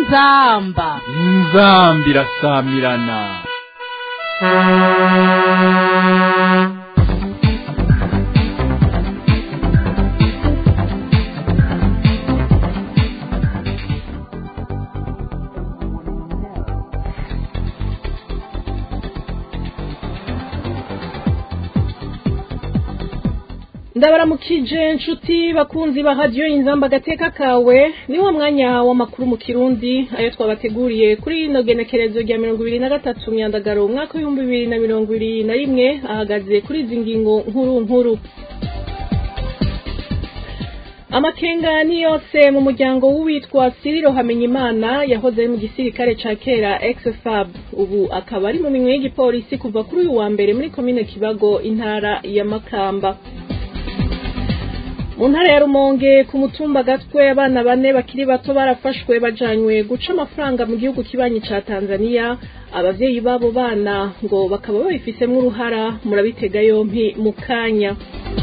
inzamba inzambi irasamirana ndabaramukije nshuti bakunzi ba radiyo inzamba agateka kawe niwo mwanya w'amakuru mu kirundi ayo twabateguriye kuri ino genekerezo rya mirongo ibiri na gatatu myandagaro umwaka w'ibihumbi bibiri na mirongo ibiri na rimwe ahagaze kuri izi ngingo nkuru nkuru amakenga ni yose mu muryango w'uwitwa siriro hamenyimana yahoze ari mu gisirikare ca kera exfab ubu akaba ari mu minwe y'igipolisi kuva kuri uyu wa mbere muri komine kibago intara ya makamba mu ntara ya rumonge ku mutumba gatwe abana bane bakiri bato barafashwe bajanywe guca amafaranga mu gihugu kibanyi ca tanzania abavyeyi b'abo bana ngo bakaba babifisemwo uruhara murabitega yompi mu kanya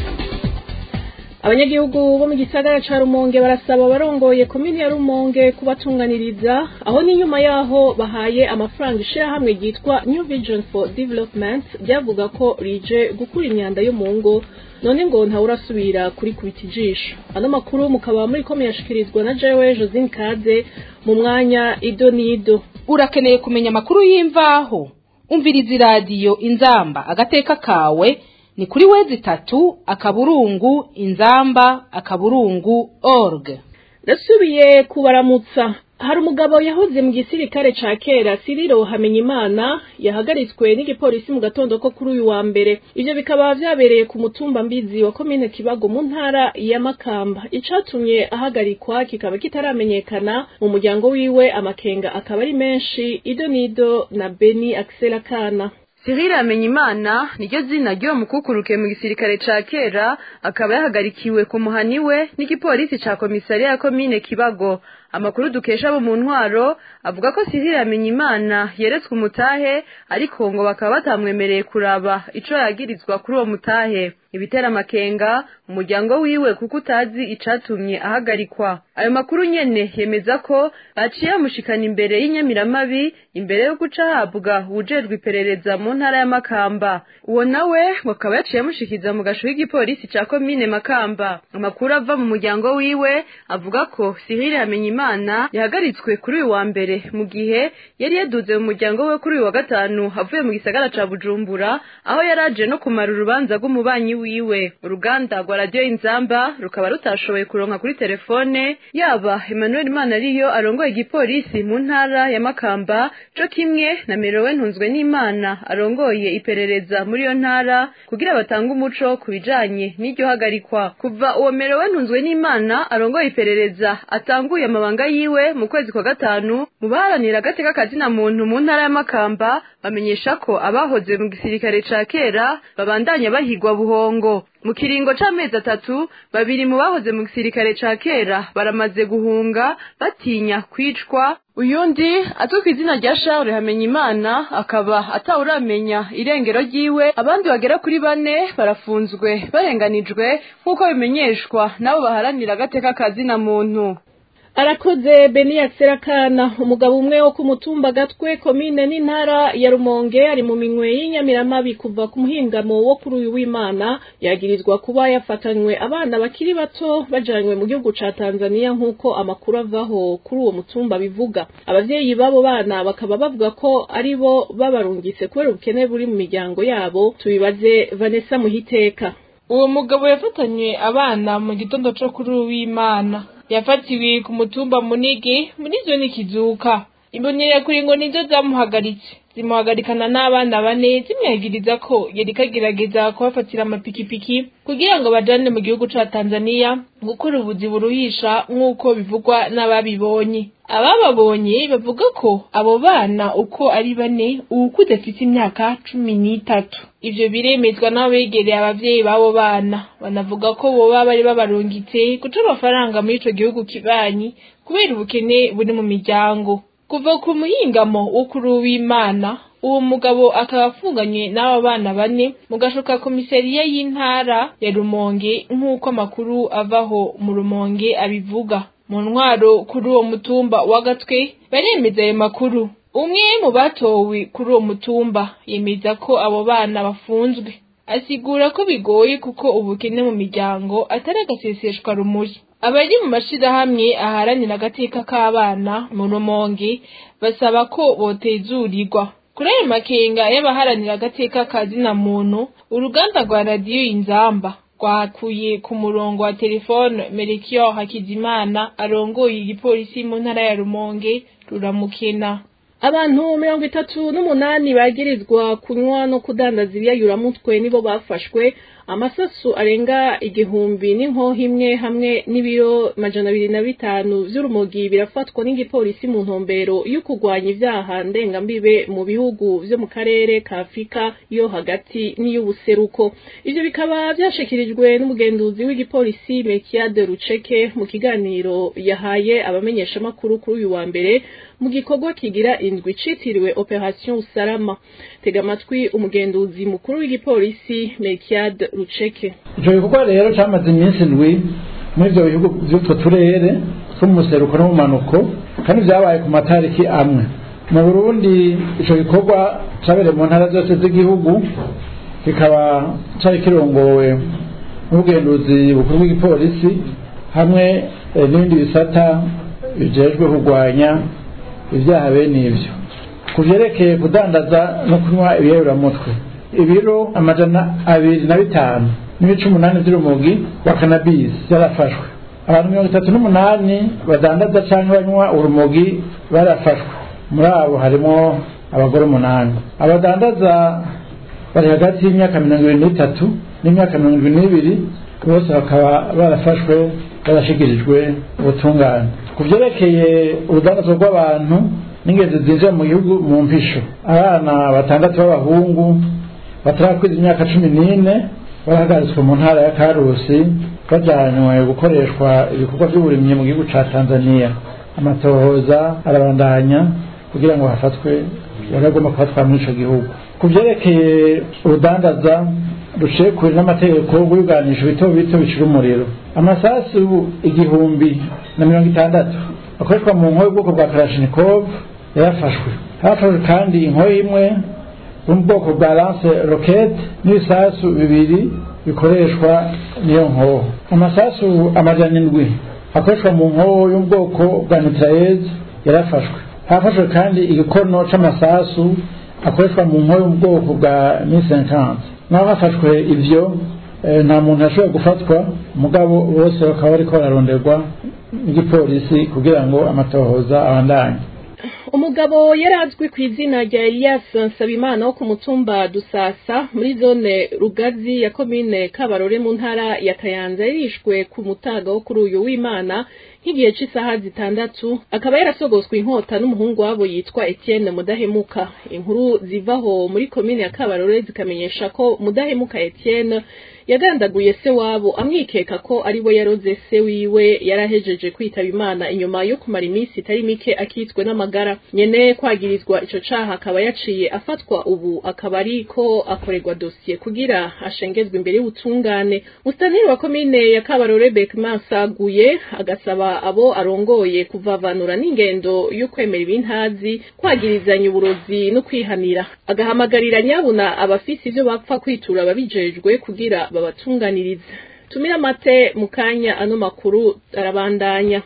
abanyagihugu bo mu gisagara ca rumonge barasaba abarongoye komini ya rumonge kubatunganiriza aho n'inyuma yaho bahaye amafaranga ishirahamwe ryitwa new vision for development ryavuga ko rije gukura imyanda yo mu ngo none ngo ntawurasubira kuri kubita ijisho ano makuru mukaba muri ko muyashikirizwa na jewe josine kaze mu mwanya ido n'ido urakeneye kumenya amakuru y'imvaho umviriza iradiyo inzamba agateka kawe ni kuri wezi itatu akaburungu inzamba akaburungu org ndasubiye kubaramutsa hari umugabo yahoze mu gisirikare ca kera siriro hamenyimana yahagaritswe n'igipolisi mu gatondo ko kuri uyu wa mbere ivyo bikaba vyabereye ku mutumba mbizi wa komine kibago mu ntara ya makamba icatumye ahagarikwa kikaba kitaramenyekana mu muryango wiwe amakenga akaba ari menshi ido nido na beni axel akana Cyril Amenyimana niryo zina ry'uwo mukukuruke mu gisirikare ca kera akaba yahagarikiwe ku muhani we n'igipolisi ca komisariya ya komine Kibago amakuru dukesha abo mu ntwaro avuga ko Cyril Amenyimana yeretswe umutahe ariko ngo bakaba batamwemereye kuraba ico yagirizwa kuri uwo mutahe ibitera amakenga umuryango wiwe kuko utazi icatumye ahagarikwa ayo makuru nyene yemeza ko baciye bamushikana imbere y'inyamiramabi imbere yo guca ahabwa uwujejwe iperereza mu ntara ya makamba uwo nawe bakaba yaciye amushikiza mu gasho k'igipolisi ca komine makamba amakuru ava mu muryango wiwe avuga ko Cyril Hamenyimana yahagaritswe kuri uyu wa mbere mu gihe yari yaduze mu muryango we kuri uyu wa gatanu avuye mu gisagara ca Bujumbura aho yaraje no kumara urubanza rw'umubanyi wiwe uruganda rwa radiyo inzamba rukaba rutashoboye kuronka kuri telefone yaba Emmanuel Manariyo arongoye igipolisi mu ntara ya Makamba co kimwe na Merowe Ntunzwe n'Imana arongoye iperereza muri iyo ntara kugira batange umuco ku bijanye n'iryo hagarikwa kuva uwo Merowe Ntunzwe n'Imana arongoye iperereza atanguye amabanga yiwe mu kwezi kwa gatanu mu baharanira agateka kazina muntu mu ntara ya Makamba bamenyesha ko abahoze mu gisirikare ca kera babandanya bahigwa buhongo mu kiringo c'amezi atatu babiri mu bahoze mu gisirikare ca kera baramaze guhunga batinya kwicwa uyundi azwi ku izina rya Charles Hamenyimana akaba atawuramenya irengero ryiwe abandi bagera kuri bane barafunzwe barenganijwe nk'uko bimenyeshwa n'abo baharanira agateka kazina muntu arakoze beni akana umugabo umwe wo ku mutumba gatwe komine n'intara ya rumonge ari mu minwe y'inyamiramabi kuva ku muhingamo wo kuri uyu w'imana yagirizwa kuba yafatanywe abana bakiri bato bajanywe mu gihugu ca tanzania nk'uko amakuru avaho kuri uwo mutumba bivuga abavyeyi b'abo bana bakaba bavuga ko ari bo babarungitse kubera ubukene buri mu miryango yabo tubibaze vanessa muhiteka uwo mugabo yafatanywe abana mu gitondo co kuri uyu w'imana yafatiwe ku mutumba munigi muri zone kizuka imbonerakure ngo nizo zamuhagaritse zimuhagarikana n'abana bane zimwagiriza ko yari kagerageza kubafatira amapikipiki kugira ngo bajane mu gihugu ca Tanzania gukora ubuzi buruhisha nk'uko bivugwa n'ababibonye abababonye bavuga ko abo bana uko ari bane uwukuze afite imyaka cumi n'itatu ivyo biremezwa n'abegereye abavyeyi b'abo bana banavuga ko boba bari babarungitse guca amafaranga muri ico gihugu kibanyi kubera ubukene buri mu miryango kuva ku muhingamo wo kuri uw'imana uwo mugabo akaba afunganywe n'aba bana bane mu gashoka komisariya y'intara ya rumonge nk'uko amakuru avaho mu rumonge abivuga mu ntwaro kuri uwo mutumba wa gatwe baremeza ayo makuru umwe mu batowe kuri uwo mutumba yemeza ko abo bana bafunzwe asigura ko bigoye kuko ubukene mu miryango atari agaseseshwa rumuri abari mu mashirahamwe aharanira agateka k'abana mu rumonge basaba ko botezurirwa kuri ayo makenga y'abaharanira agateka ka zina muntu uruganda rwa radiyo inzamba rwakuye ku murongo wa telefone Melchior Hakizimana arongoye igipolisi mu ntara ya Rumonge ruramukena abantu mirongo itatu n'umunani bagirizwa kunywa no kudandaza ibiyayuramutwe nibo bafashwe amasasu arenga igihumbi n'inkoho imwe hamwe n'ibiro majana abiri na bitanu vy'urumogi birafatwa n'igipolisi mu ntumbero yo kurwanya ivyaha ndengambibe mu bihugu vyo mu karere ka afurika yo hagati n'iy'ubuseruko ivyo bikaba vyashikirijwe n'umugenduzi w'igipolisi mekiade ruceke mu kiganiro yahaye abamenyeshamakuru kuri uyu wa mbere mu gikorwa kigira indwi citiriwe operation salama tega amatwi umugenduzi mukuru w'igipolisi mekiade ruceke ico gikorwa rero camaze iminsi ndwi muri ivyo bihugu vy'utwo turere two mu museruko no mu manuko kandi vyabaye ku matariki amwe mu burundi ico gikorwa cabereye mu ntara zose z'igihugu kikaba cari kirongowe n'ubugenduzi bukuru bw'igipolisi hamwe eh, n'ibindi bisata bijejwe kurwanya ibyaha bene ivyo ku vyerekeye kudandaza no kunywa ibiyayuramutwe ibiro amajana abiri na bitanu n'ibice umunani vy'urumogi wa kanabisi yarafashwe abantu mirongo itatu n'umunani badandaza canke banywa urumogi barafashwe muri abo harimo abagore umunani abadandaza bari hagati y'imyaka mirongo ibiri n'itatu n'imyaka mirongo ibiri n'ibiri bose bakaba barafashwe barashikirijwe ubutungane ku vyerekeye urudandazwa rw'abantu n'ingenzi zinjira mu gihugu mu mpisho abana batandatu b'abahungu batarakwiza imyaka cumi n'ine barahagaritswe mu ntara ya karusi bajanywe gukoreshwa ibikorwa by'uburimyi mu gihugu ca tanzania amatohoza arabandanya kugira ngo hafatwe baragomba kufatwa muri ico gihugu ku vyerekeye urudandaza ruciye kure n'amategeko rw'ibwanisho bito bito bicira umuriro amasasu igihumbi na mirongo itandatu akoreshwa mu nkoyo y'ubwoko bwa karashinikov yarafashwe hafashwe kandi inkoyo imwe yo mu bwoko bwa lance rocket n'ibisasu bibiri bikoreshwa n'iyo nkoho amasasu amajana indwi akoreshwa mu nkoho yo mu bwoko bwa mitraillez yarafashwe hafashwe kandi igikono c'amasasu akoreshwa mu nkoyo yo mu bwoko bwa 1050 naho hafashwe ivyo nta muntu yashoboye gufatwa mugabo bose bakaba bariko bararonderwa n'igipolisi kugira ngo amatohoza abandanye umugabo yari azwi ku izina rya Elias Nsabimana wo ku mutumba Dusasa muri zone Rugazi ya komine Kabarore mu ntara ya Kayanza yarishwe ku mutaga wo kuri uyu w'Imana nk'igihe cy'isaha zitandatu akaba yarasogoswe inkota n'umuhungu wabo yitwa Etienne Mudahemuka inkuru zivaho muri komine ya Kabarore zikamenyesha ko Mudahemuka Etienne yagandaguye se wabo amwikeka ko ari we yaroze se wiwe yarahejeje kwitaba imana inyuma yo kumara iminsi itari mike akitswe n'amagara nyene kwagirizwa ico caha akaba yaciye afatwa ubu akaba ari ko akorerwa dosiye kugira ashengezwe imbere y'ubutungane mustaniri wa komine ya kabarore bekman saguye agasaba abo arongoye kuvavanura n'ingendo yo kwemera ibintazi kwagirizanya uburozi no kwihanira agahamagarira nyabuna abafise ivyo bapfa kwitura ababijejwe kugira babatunganiriza tumira amate mu kanya ano makuru arabandanya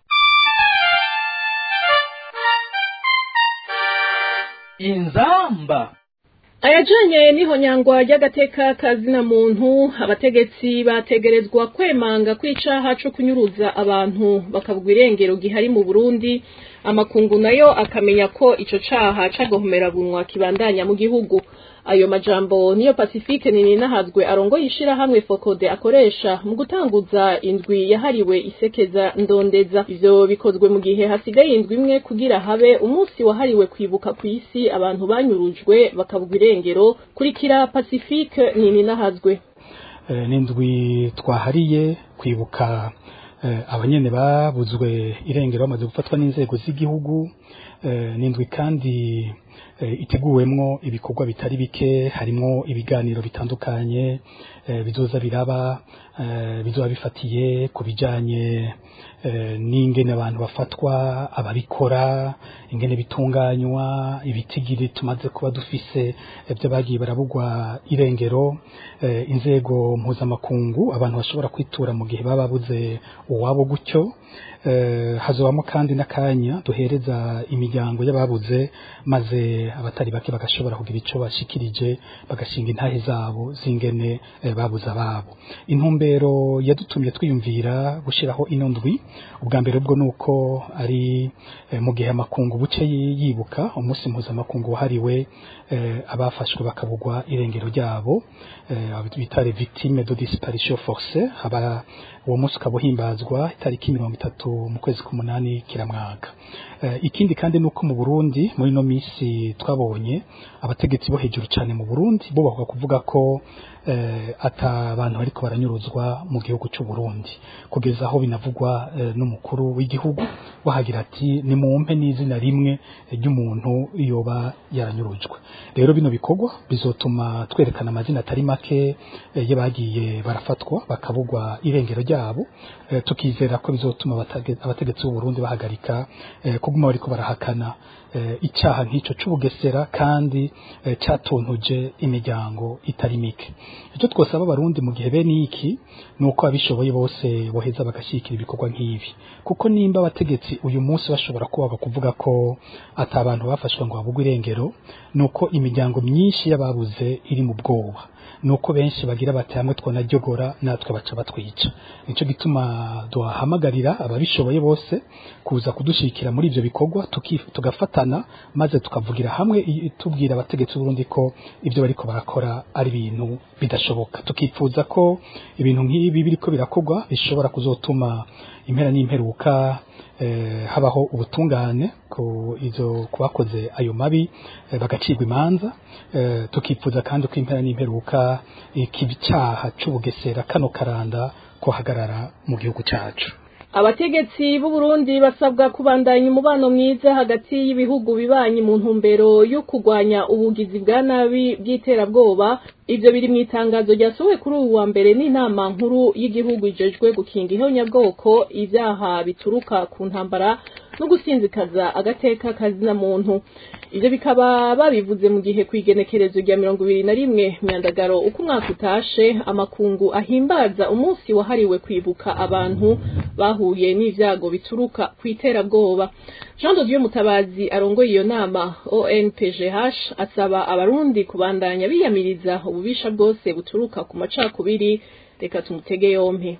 inzamba ayajanye n'ihonyangwa ry'agateka kazina muntu abategetsi bategerezwa kwemanga kwicaha co kunyuruza abantu bakabwa irengero gihari mu Burundi amakungu nayo akamenya ko ico caha cagahomera bunwa kibandanya mu gihugu ayo majambo niyo Pacifique Nininahazwe arongoye ishirahamwe Fokode akoresha mu gutanguza indwi yahariwe isekeza ndondeza ivyo bikozwe mu gihe hasigaye indwi imwe kugira habe umunsi wahariwe kwibuka ku isi abantu banyurujwe bakabwa irengero kurikira Pacifique Nininahazwe eh, n'indwi twahariye kwibuka eh, abanyene babuzwe irengero bamaze gufatwa n'inzego z'igihugu eh, n'indwi kandi eh, iteguwemwo ibikorwa bitari bike harimwo ibiganiro bitandukanye eh, bizoza biraba eh, bizoba bifatiye ku bijanye eh, n'ingene abantu bafatwa ababikora ingene bitunganywa ibitigiri tumaze kuba dufise ibyo bagiye barabugwa irengero eh, inzego mpuzamakungu abantu bashobora kwitura mu gihe baba babuze uwabo gutyo eh, hazobamo kandi n'akanya duhereza imiryango y'ababuze maze abatari bake bagashobora kugira ico bashikirije bagashinga intahe zabo zingene eh, babuze ababo intumbero yadutumye twiyumvira gushiraho ino ndwi ubwa mbere bwo nuko ari eh, mu gihe amakungu buce yi- yibuka umunsi mpuzamakungu wahariwe eh, abafashwe bakabugwa irengero ryabo eh, abo bita les victimes de disparition forcée haba uwo munsi ukaba uhimbazwa itariki mirongo itatu mu kwezi k'umunani kiramwaka Eh, ikindi kandi nuko mu Burundi muri no misi twabonye abategetsi bo hejuru cyane mu Burundi bo bavuga kuvuga ko eh, ata abantu bariko baranyuruzwa mu gihugu cy'u Burundi kugeza aho binavugwa eh, n'umukuru w'igihugu wahagira ati ni mumpe n'izina rimwe ry'umuntu yoba yaranyurujwe rero bino bikorwa bizotuma twerekana amazina atari make eh, y'abagiye barafatwa bakabugwa irengero ryabo eh, tukizera ko bizotuma abatage- abategetsi b'u Burundi bahagarika eh, kuguma bariko barahakana eh, icyaha nk'ico c'ubugesera kandi eh, catuntuje imiryango itari mike icyo twosaba abarundi mu gihe bene iki ni uko abishoboye bose boheza bagashyigikira ibikorwa nk'ibi kuko nimba abategetsi uyu munsi bashobora kubaga kuvuga ko ata abantu bafashwe ngo babugwe irengero ni uko imiryango myinshi y'ababuze iri mu bwoba nuko benshi bagira bati hamwe twanajyogora natwe baca batwica nico gituma duhamagarira ababishoboye bose kuza kudushikira muri ivyo bikorwa tuki- tugafatana maze tukavugira hamwe i- tubwira abategetsi b'Uburundi ko ivyo bariko barakora ari ibintu bidashoboka tukifuza ko ibintu nk'ibi biriko birakorwa bishobora kuzotuma impera n'imperuka eh, habaho ubutungane ku izo kubakoze ayo mabi eh, bagacirwa imanza eh, tukifuza kandi ko impera n'imperuka ikibi cyaha c'ubugesera kano karanda kohagarara mu gihugu cacu abategetsi b'u Burundi basabwa kubandanya umubano mwiza hagati y'ibihugu bibanyi mu ntumbero yo kurwanya ubugizi bwa nabi bw'iterabwoba ivyo biri mu itangazo ryasohowe kuri uyu wa mbere n'inama nkuru y'igihugu ijejwe gukinga ihonyabwoko ivyaha bituruka ku ntambara no gusinzikaza agateka kazina muntu ivyo bikaba babivuze mu gihe kw'igenekerezo rya mirongo ibiri na rimwe myandagaro uko umwaka utashe amakungu ahimbaza umunsi wahariwe kwibuka abantu bahuye n'ivyago bituruka kw'iterabwoba jean de dieu mutabazi arongoye iyo nama onpgh asaba abarundi kubandanya biyamiriza ububisha bwose buturuka ku macakubiri reka tumutege yompi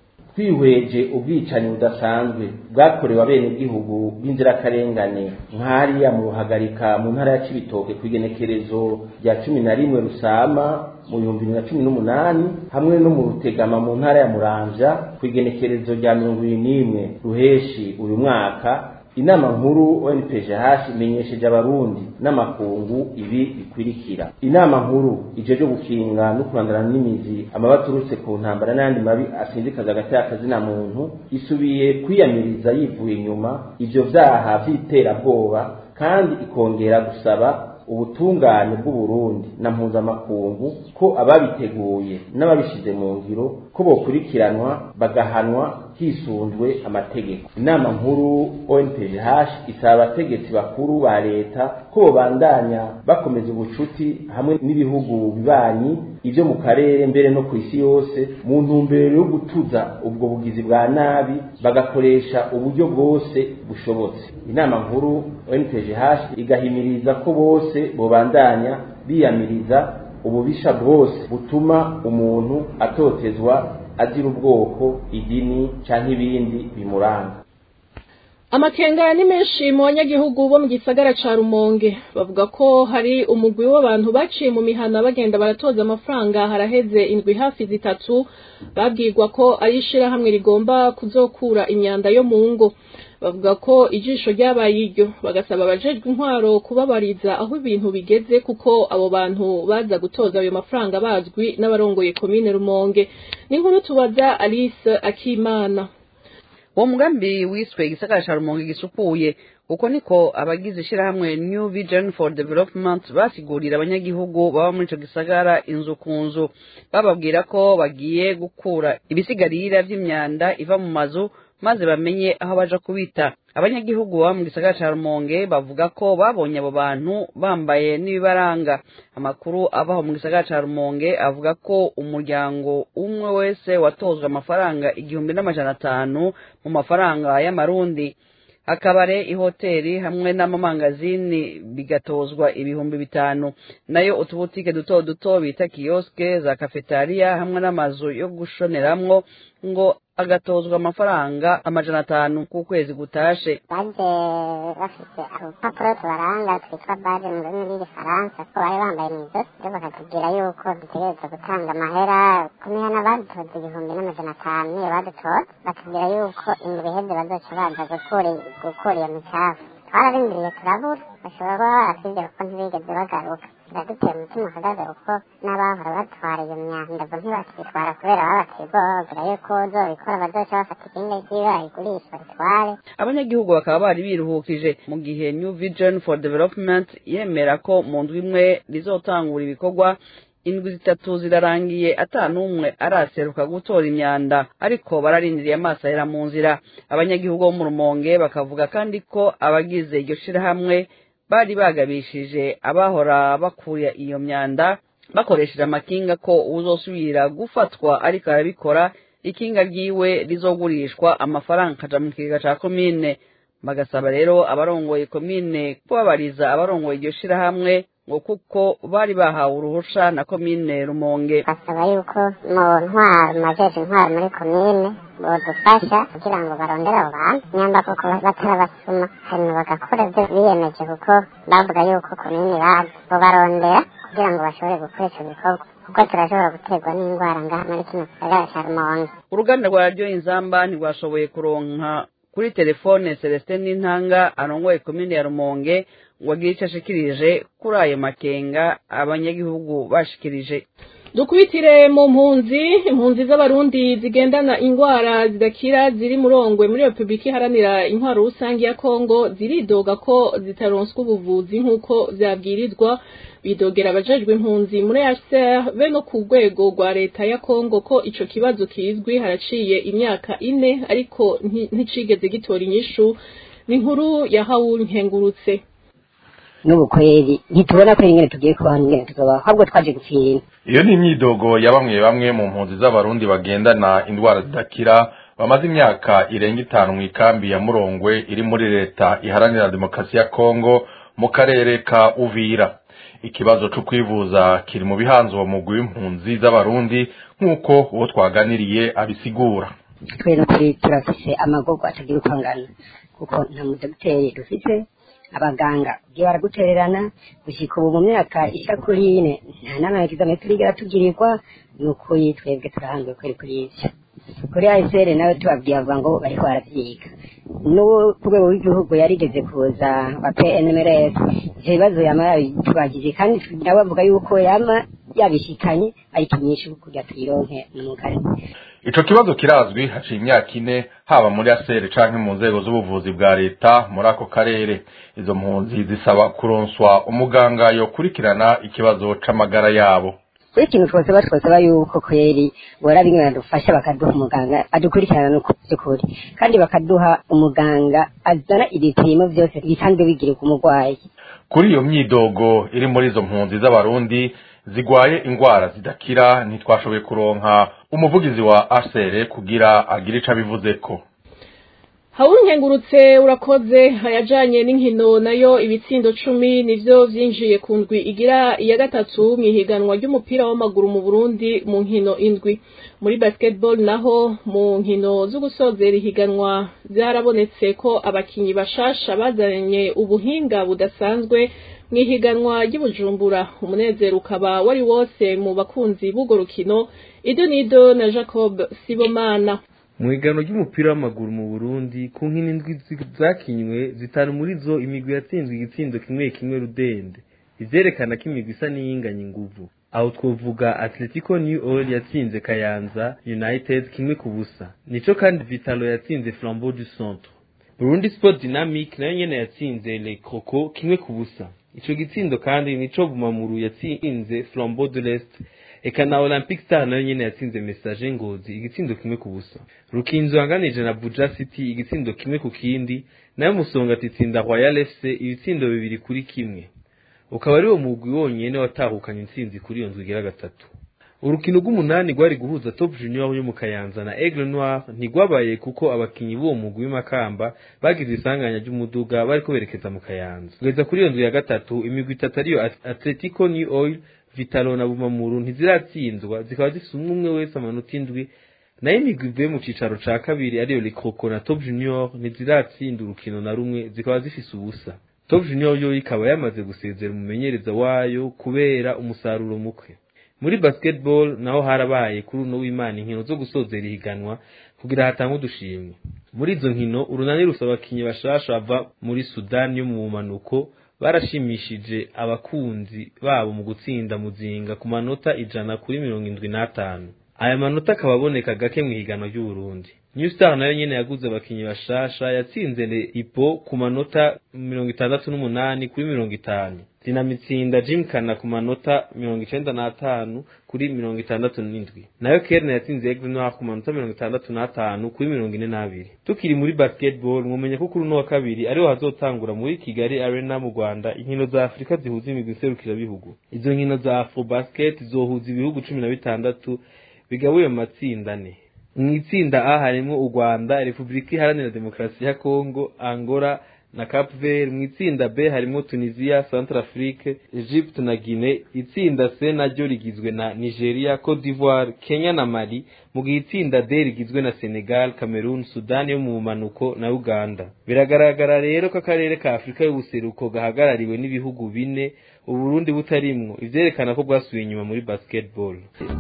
twihweje ubwicanyi budasanzwe bwakorewe abenegihugu b'inzirakarengane nk'hariya mu ruhagarika mu ntara ya cibitoke ku igenekerezo rya cumi na rimwe rusama mu bihumbi bibiri na cumi n'umunani hamwe no mu rutegama mu ntara ya muramvya ku igenekerezo rya mirongo ibiri n'imwe ruheshi uyu mwaka inama nkuru onpgh imenyesheje abarundi n'amakungu ibi bikurikira inama nkuru ijeje gukinga no kurandana n'imizi amaba aturutse ku ntambara n'ayandi mabi asinzikaza agati akazina muntu isubiye kwiyamiriza yivuye inyuma ivyo vyaha vy'iterabwoba kandi ikongera gusaba ubutungane bw'uburundi na mpuzamakungu ko ababiteguye n'ababishize mu ngiro ko bokurikiranwa bagahanwa hisunzwe amategeko inama nkuru onpgh isaba abategetsi bakuru ba leta ko bobandanya bakomeza ubucuti hamwe n'ibihugu bibanyi ibyo mu karere mbere no ku isi yose mu ntumbero yo gutuza ubwo bugizi bwa nabi bagakoresha uburyo bwose bushobotse inama nkuru onpgh igahimiriza ko bose bobandanya biyamiriza ububisha bwose butuma umuntu atotezwa azira ubwoko idini canke ibindi bimuranga amakenga ni menshi mu banyagihugu bo mu gisagara ca rumonge bavuga ko hari umugwi w'abantu baciye mu mihana bagenda baratoza amafaranga haraheze indwi hafi zitatu babwirwa ko ari ishirahamwe rigomba kuzokura imyanda yo mu ngo bavuga ko ijisho ryabaye iryo bagasaba abajejwe intwaro kubabariza aho ibintu bigeze kuko abo bantu baza gutoza ayo mafaranga bazwi n'abarongoye komine rumonge ni nkuru tubaza alice akimana uwo mugambi wiswe igisagara ca rumonge gisukuye uko niko abagize ishirahamwe new vision for development basigurira abanyagihugu baba muri ico gisagara inzu ku nzu bababwira ko bagiye gukura ibisigarira vy'imyanda iva mu mazu maze bamenye aho baja kubita abanyagihugu baba mu gisagara ca rumonge bavuga ko babonye abo bantu bambaye n'ibibaranga amakuru avaho mu gisagara ca rumonge avuga ko umuryango umwe wese watozwe amafaranga igihumbi n'amajana atanu mu mafaranga y'amarundi akabare ihoteli hamwe n'amamangazini bigatozwa ibihumbi bitanu nayo utubutike duto duto bita kiyoske za kafetariya hamwe n'amazu yo gushoneramwo ngo agatozwa amafaranga amajana atanu ku kwezi gutashe baje bafite urupapuro tubaranga twitwa baje mu rurimi rw'igifaransa ko bari bambaye mu ijosi rero bakatubwira yuko dutegerezwa gutanga amahera ku mihana badutoza igihumbi n'amajana atanu niyo badutoza batubwira yuko indwi iheze bazoca baza gukura gukura iyo micafu twararindiriye turabura bashobora kuba baratwibwira ko ntibigeze bagaruka biradutera umutima uhagaze kuko n'abahora batwara iyo myanda ubwo ntibakitwara kubera babateye ubwoba bababwira yuko uzobikora bazoca bafata ikindi ry'iwe bayigurisha baritware abanyagihugu bakaba bari biruhukije mu gihe new vision for development yemera ko mu ndwi imwe rizotangura ibikorwa indwi zitatu zirarangiye ata n'umwe araseruka gutora imyanda ariko bararindiriye amaso ahera mu nzira abanyagihugu bo mu rumonge bakavuga kandi ko abagize iryo shirahamwe bari bagabishije abahora bakura iyo myanda bakoresheje amakinga ko uzosubira gufatwa ariko arabikora ikinga ryiwe rizogurishwa amafaranga akaja mu kigega ca komine bagasaba rero abarongoye komine kubabariza abarongoye iryo shirahamwe ngo kuko bari bahawe uruhusha na komine rumonge basaba yuko mu ntwaro majeje intwaro muri komine bodufasha kugira ngo barondere abo bantu nyamba koko batarabasuma hanyuma bagakora ibyo biyemeje kuko bavuga yuko komine bazi bobarondera kugira ngo bashobore gukora ico gikorwa kuko turashobora guterwa n'indwara ngaha muri kino gisagara ca rumonge uruganda rwa radiyo inzamba ntirwashoboye kuronka kuri telefone celestin n'intanga arongoye komine ya rumonge ngo agire icyo ashikirije kuri ayo makenga abanyagihugu bashikirije dukubitire mu mpunzi impunzi z'abarundi zigendana indwara zidakira ziri murongwe muri repubulika iharanira intwaro rusange ya kongo ziridoga ko zitaronswa ubuvuzi nk'uko vyabwirizwa bidogera abajejwe impunzi muri HCR be no ku rwego rwa leta ya kongo ko ico kibazo kizwi haraciye imyaka ine ariko nticigeze gitora inyishu ni inkuru ya hawuru nkengurutse n'ubu kweri ntitubona ko ingene tugiye kubaho n'ingene tuzobaho ahubwo twaje gupfira iyo ni imyidogo ya bamwe bamwe mu mpunzi z'abarundi bagendana indwara zidakira bamaze imyaka irenga itanu mu ikambi ya murongwe iri muri leta iharanira demokarasi ya kongo mu karere ka uvira ikibazo cyo kwivuza kiri mu bihanze uwo mugwi w'impunzi z'abarundi nk'uko uwo twaganiriye abisigura twe n'ukuri turafise amagorwa atagira uko angana kuko nta mudogiteri dufite abaganga ugiye baragutererana gushyika ubu mu myaka ishya kuri ine nta nama ya kizame turigera tugirirwa ni ukuri twebwe turahanzwe kweri kuri ivyo kuri ayisere nawe tubabwiye avuga ngo bariko baravyiga n'uwo ku rwego rw'igihugu yarigeze kuza wa pnmrs ivyo bibazo yama yabitubagije kandi nawe avuga yuko yama yabishikanye ariko inyinshi kugira tuyironke n'umugari ico kibazo kirazwi haciye imyaka ine haba muri asere canke mu nzego z'ubuvuzi bwa leta muri ako karere izo mpunzi zisaba kuronswa umuganga yokurikirana ikibazo c'amagara yabo kuri ikintu twosaba twosaba yuko kweri bora bimwe badufasha bakaduha umuganga adukurikirana no by'ukuri kandi bakaduha umuganga azana ibipimo byose bisanzwe bigirirwa umurwayi kuri iyo myidogo iri muri izo mpunzi z'abarundi zigwaye ingwara zidakira ntitwashoboye kuronka umuvugizi wa asere kugira agire ico abivuzeko hawunkengurutse urakoze ayajanye n'inkino nayo ibitsindo cumi nivyo vyinjiye ku ndwi igira iya gatatu mw'ihiganwa ry'umupira w'amaguru mu Burundi mu nkino indwi muri basketball naho mu nkino zo gusozera ihiganwa byarabonetse ko abakinyi bashasha bazanye ubuhinga budasanzwe mw'ihiganwa ry'ubujumbura umunezero ukaba wari wose mu bakunzi b'urwo rukino idonido na jacob sibomana mu igano ry'umupira w'amaguru mu burundi ku nkino indwi zakinywe zitanu muri zo imigwi yatsinzwe igitsindo kimwe kimwe rudende ivyerekana ko imigwi isa n'iyinganya inguvu aho twovuga atletico new oil yatsinze kayanza united kimwe ku busa nico kandi vitalo yatsinze flambeau du centre burundi sport dynamic nayo nyene yatsinze le croco kimwe ku busa ico gitsindo kandi nico bumamuru yatsinze flambeau de l'est eka na olympic star nayo nyene yatsinze message ngozi igitsindo kimwe ku busa rukinzo yanganije na buja city igitsindo kimwe ku kindi nayo musonga titsinda royal fc ibitsindo bibiri kuri kimwe ukaba ari wo mugwi wonyene watahukanye intsinzi kuri iyo nzu igira gatatu urukino rw'umunani rwari guhuza top junior yo mu kayanza na aigle noir ntigwabaye kuko abakinyi b'uwo mugwi w'imakamba bagize isanganya ry'umuduga bariko berekeza mu kayanza kugeza kuri iyo nzu ya gatatu imigwi itatu ariyo atletico new oil vitalo na bumamuru ntiziratsindwa zikaba zifise umwe umwe wese amanota indwi nayo imigwi ivuye mu cicaro ca kabiri ariyo lekoko na top junior ntiziratsinda urukino na rumwe zikaba zifise ubusa top junior yo ikaba yamaze gusezera umumenyereza wayo kubera umusaruro muke muri basketball naho harabaye kuri uno w'imana inkino zo gusozera ihiganwa kugira hatangwe udushimwe muri izo nkino urunani rusaba abakinyi bashasha bava muri sudani yo mu bumanuko barashimishije abakunzi babo mu gutsinda muzinga ku manota ijana kuri mirongo indwi n'atanu aya manota akaba aboneka gake mu ihiganwa ry'uburundi new star nayo nyene yaguze abakinyi bashasha yatsinze le ipo ku manota mirongo itandatu n'umunani kuri mirongo itanu dinamitsinda jimkana ku manota mirongo icenda n'atanu kuri mirongo itandatu n'indwi nayo kerne yatsinze aigle noir ku manota mirongo itandatu n'atanu kuri mirongo ine n'abiri tukiri muri basketball mwumenya ko kuri uno wa kabiri ariho hazotangura muri kigali arena mu rwanda inkino za afurika zihuza imigwi nserukirabihugu izo nkino za afro basket zohuza ibihugu cumi na bitandatu bigabuye mu matsinda ane mu itsinda a harimo u rwanda repubulika iharanira demokarasi ya kongo angola na cap vert mu itsinda b harimo tunisia centre afrique egypte na guinée itsinda c naryo rigizwe na nigeria cote d'ivoire kenya na mali mu gihe itsinda d rigizwe na senegal cameroon sudani yo mu bumanuko na uganda biragaragara rero ko akarere ka afurika y'ubuseruko gahagarariwe n'ibihugu bine uburundi butarimwo ivyerekana ko bwasubiye inyuma muri basketball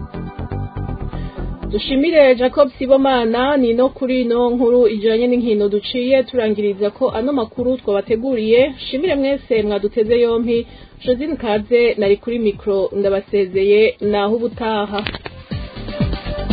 dushimire jacob sibomana ni no kuri ino nkuru ijanye n'inkino duciye turangiriza ko ano makuru twabateguriye shimire mwese mwaduteze yompi josine kaze nari kuri mikro ndabasezeye naho ubutaha